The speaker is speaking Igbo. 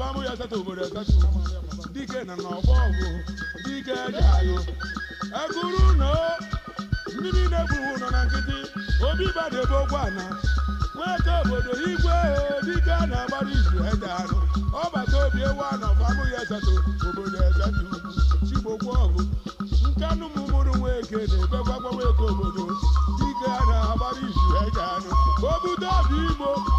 famụ ya asatọ obodo asatọ dike na n'ọgbọ ọgụ dike ji agụ eguru na ndị niile gburu nọ na nkịtị obi bada ebe ogwu ana nweke obodo igwe dike na-agbara izu ede anụ ọbata obi ewu anọ famụ ya asatọ obodo asatọ ugwu chigbokwu ọgụ nkanụ mụmụrụ nweke na-ebekwa gbanweke obodo dike a na-agbara izu ede anụ obute obi igbo